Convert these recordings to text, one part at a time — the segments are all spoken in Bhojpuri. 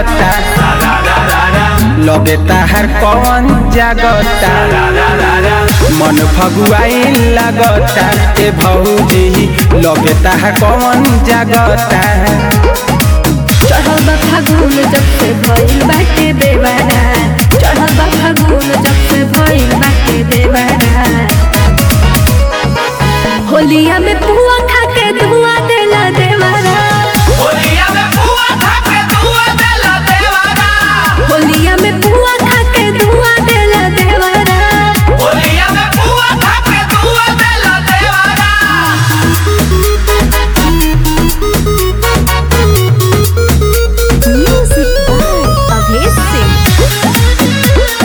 लागता लगे ताहर कौन जागता मन फगुआई लागता ए भौजी लगे ताहर कौन जागता चढ़ल बा फागुन जब से भइल बाटे देवारा चढ़ल बा फागुन जब से भइल बाटे देवारा होलिया में पुआ खा के धुआ देला देवारा होलिया में पुआ खा के धुआ देला देवारा म्यूजिक बाय अभेश सिंह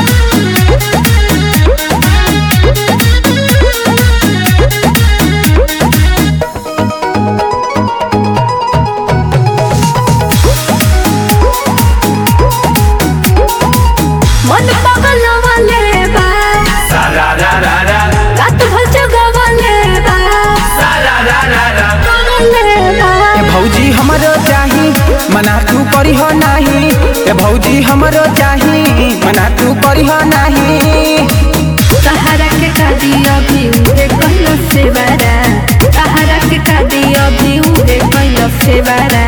मन पागल वाले बा रात भर जगवाले बा पागले बा ए भौजी हमरो चाही मना तू करीह नाही ए भौजी हमरो चाही मना तू करीह नाही सहारा के कादी अभी उड़े कैलो से बारा सहारा के कादी अभी उड़े कैलो से बारा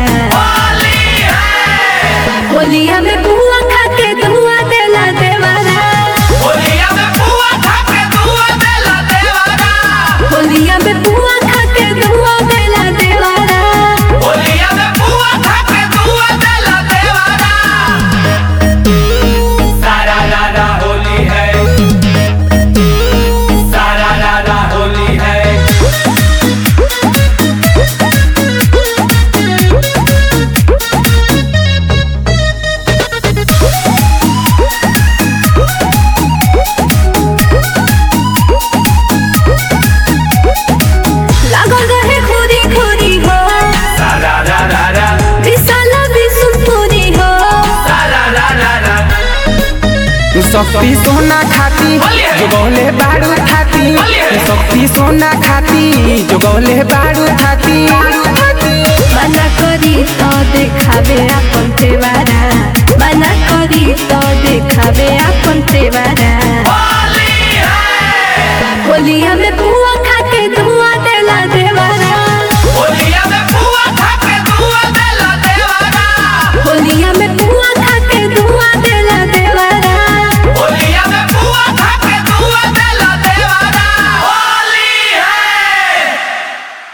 होलिया में बुआ खा के धुआ देला देवारा होलिया में बुआ खा के धुआ देला देवारा सारा राधा होली है सारा राधा होली है लागल रहे खुदी खुदी हो सारा राधा विशाल विसुपुरी हो सारा राधा तू शक्ति सोना खाती जोगौले बारू थाती तू शक्ति सोना खाती जोगौले बारू थाती मना करी तो देखावे अपन तेवारा मना करी तो देखावे अपन तेवारा होलिया में बुआ खा के धुआ देला देवारा होलिया में पुआ खा के धुआ देला देवारा होलिया